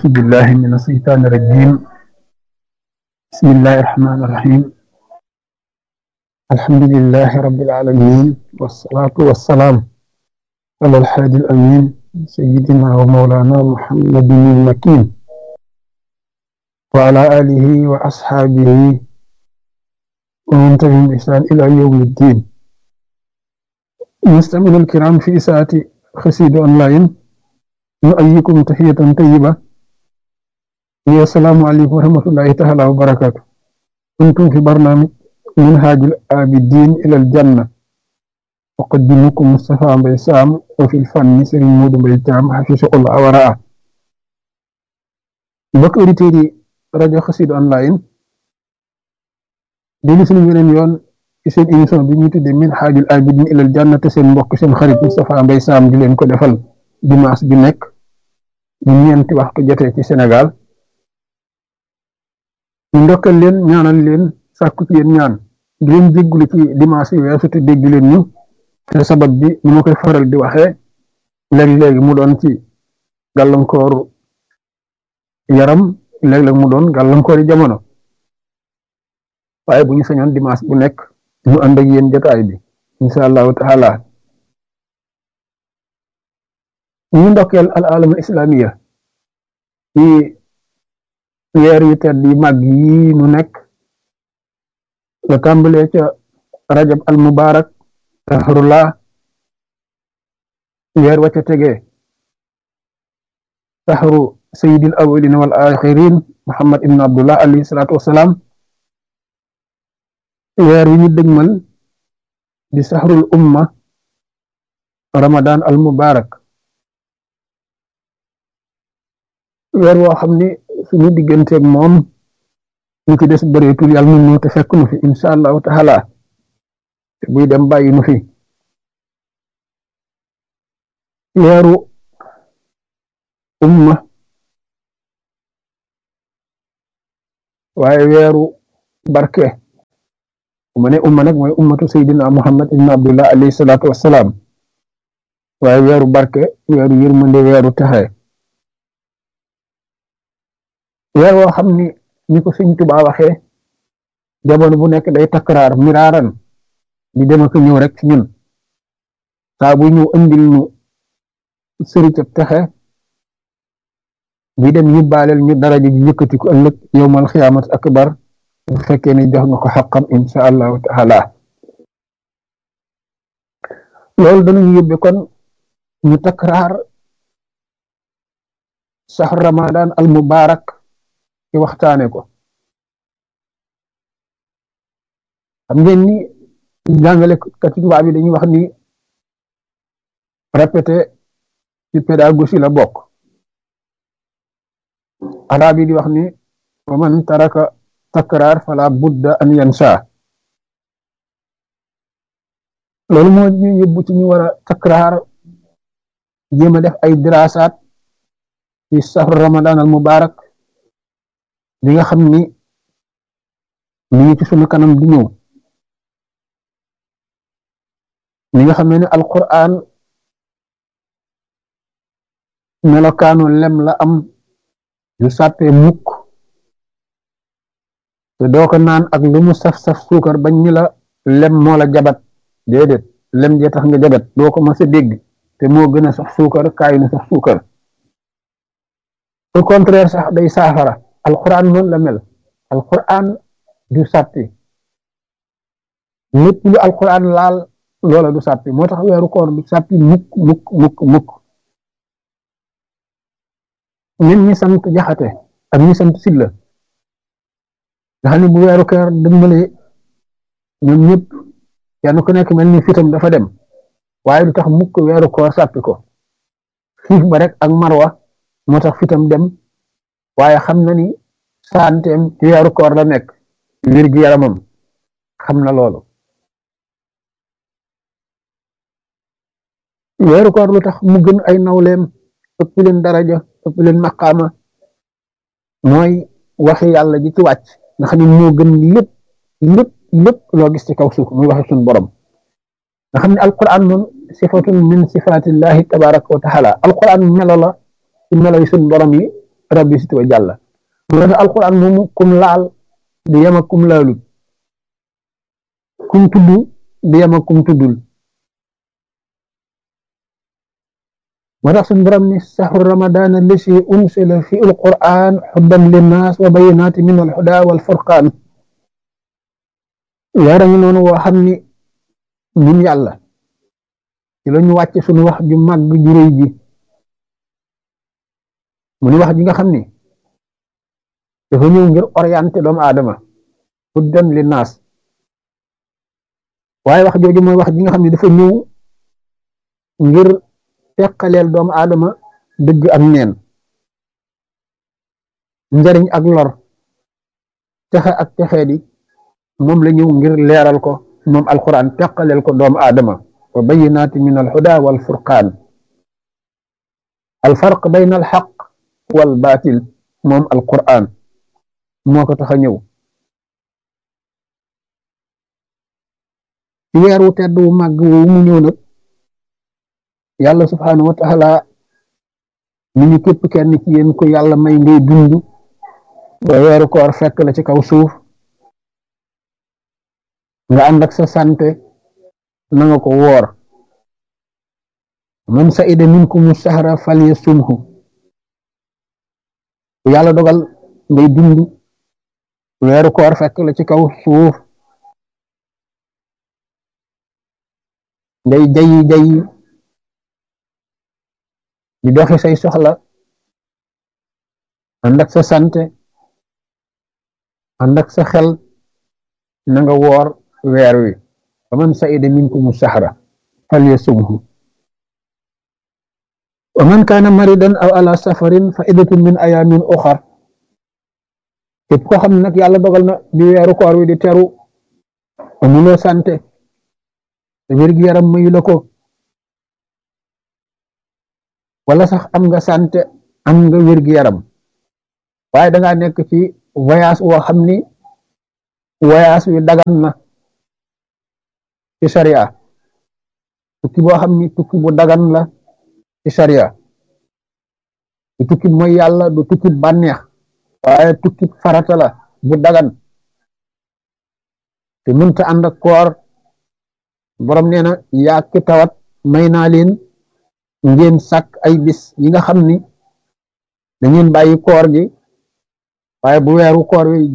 أعوذ بالله من الشيطان الرجيم بسم الله الرحمن الرحيم الحمد لله رب العالمين والصلاة والسلام على الحادي الأمين سيدنا ومولانا محمد المكين وعلى آله وأصحابه ومن تبعهم بإحسان إلى يوم الدين مستمعينا الكرام في ساعة خسيد أونلاين نؤيكم تحية طيبة هي السلام عليكم ورحمة الله تعالى وبركاته كنتم في برنامج منهاج العابدين إلى الجنة أقدمكم مصطفى بيسام وفي الفن سرين مود بيتام حفظه الله ورعاه mbokk auditeurs yi rajo Xassida online déglu suñu weneen yoon ci seen émission bi ñu tuddee Minhajul Abidin ilal Janna te seen mbokk seen xarit Moustapha Mbaye Sam di leen ko defal dimanche bi nekk bu ñeenti waxtu jotee ci Sénégal ñu ndokkal leen ñaanal leen sàkku ci yéen ñaan di leen jéggulu ci dimanche yi weesu te dégg leen ñu te sabab bi ni ma koy faral di waxee léeg-léegi mu doon ci gàllankooru yaram léeg-léeg mu doon gàllankoori jamono waaye bu ñu sañoon dimanche bu nekk ñu ànd ak yéen jotaay bi incha allahu taala ñu ndokkeel al alamul islamiya ci weer yu tedd yi màgg yi nu nekk la tàmbalee ca rajab al mubarak sahrullah weer wa ca tegee sahru sayyidil awwalin wal axirin muhammad ibn abdullah alayhi salaatu wasalaam weer wi ñu dëgmal di sahrul umma ramadan al mubarak weer woo xam ni suñu digganteeg moom ñu ci des bëreetul yàlla nu ñu te fekk nu fi incha allahu taala te buy dem bàyyi nu fi weeru umma waaye weeru barke mu ne umma nag mooy ummatu saydina muhammad ibn abdullah alayhi salaatu wassalaam waaye weeru barke weeru yërmande weeru texe weer woo xam ni ni ko sëñ Tuubaa waxee jamono bu nekk day takraar miraaran di dem ak ñëw rek ci ñun saa bu ñëw andil nu sëricab texe bi dem yóbbaaleel ñu daraja ji yëkkati ko ëllëg yowmal xiyaamat akbar bu fekkee ne jox nga ko xaqam insha allahu taala loolu danañu yóbbe kon ñu takraar saxru ramadan al mubarak ci waxtaane ko xam ngeen ni jàngale kati tubaab bi dañuy wax ni répété ci pédagogie la bokk arab yi di wax ni wa man taraka takraar fala budda an yansa loolu moo ñu yóbbu ci ñu war a takraar jéem a def ay dirasaat ci safar ramadan al mubarak li nga xam ni mi ngi ci sunu kanam di ñëw li nga xam ne ni alquran melokaanu lem la am yu sàppee mukk te doo ko naan ak lu mu saf-saf suukar bañ ni la lem moo la jabat déedéet lem jee tax nga jabat doo ko mas a dégg te moo gën a sax suukar kaay na sax suukar au contraire sax day saafara alquran noonu la mel alquran du sàppi lépp lu alquran laal loola du sàppi moo tax weeru koor du sàppi mukk mukk mukk mukk ñun ñi sant jaxate ak ñi sant silla nga xam ne bu weeru koor dëgmalee ñoom ñëpp kenn ku nekk mel ni fitam dafa dem waaye du tax mukk weeru koor sàppi ko xiif ba rek ak marwa moo tax fitam dem waaye xam na ni santeem ci weeru koor la nekk wér gi yaramam xam na loolu weeru koor lu tax mu gën ay nawleem ëpp leen daraja ëpp leen maqaama mooy waxi yàlla ji ci wàcc nga xam ne moo gën lépp lépp lépp loo gis ci kaw suuf muy waxe suñu borom nga xam ne alquran moom sifatun min sifatillahi tabaraka wa taala alquran melo la ci melo yi suñu borom yi rabbi sit wa jàlla mu ne alquran moomu kum laal du yem ak kum laalut kum tudd du yem ak kum tuddul moo tax suñu borom ni saxru ramadan allasi unsila fi alquran xuddan linnaas wa bayinaati min alhuda wal furqaan weera ngi noonu woo xam ni ñun yàlla ci la ñu wàcc suñu wax ju màgg ju réy ji mu ni wax ji nga xam ni dafa ñëw ngir orienté doomu aadama huddan linnaas waaye wax jooju mooy wax ji nga xam ne dafa ñëw ngir teqaleel doomu aadama dëgg ak neen njariñ ak lor texe ak texee di moom la ñëw ngir leeral ko moom alquran teqaleel ko doomu aadama wa bayinaati min alhuda wal furqaan alfarq bayna alxaq wal baatil moom alquran moo ko tax a ñëw ci weer wu tedd wu màgg woowu mu ñëw nag yàlla subhaanahu wa taala mi ñu képp kenn ci yéen ko yàlla may ngay dund ba weeru koor fekk la ci kaw suuf nga ànd ak sa sante na nga ko woor man sa'ida minkumu sahra falyasumhu ku yàlla dogal ngay dund weeru koor fekk la ci kaw suuf ngay jayi jayi di doxi say soxla ànd ak sa sante ànd ak sa xel na nga woor weer wi fa man sa'ida minkumu sahra falyasumhu wa man kaana maridan aw ala safarin fa iddatun min ayamin uxar képp ko xam ne nag yàlla dogal na di weeru koor wi di teru amuloo sante te wér-gi yaram mayu la ko wala sax am nga sante am nga wér-gi yaram waaye dangaa nekk ci voyage woo xam ni voyage wi dagan na ci sharia tukki boo xam ni tukki bu dagan la ci sharia du tukki mooy yàlla du tukki bànneex waaye tukki farata la bu dagan te mënta ànd ak koor borom nee na yaa ki tawat may naa leen ngeen sàkk ay bis yi nga xam ni da ngeen bàyyi koor gi waaye bu weeru koor wi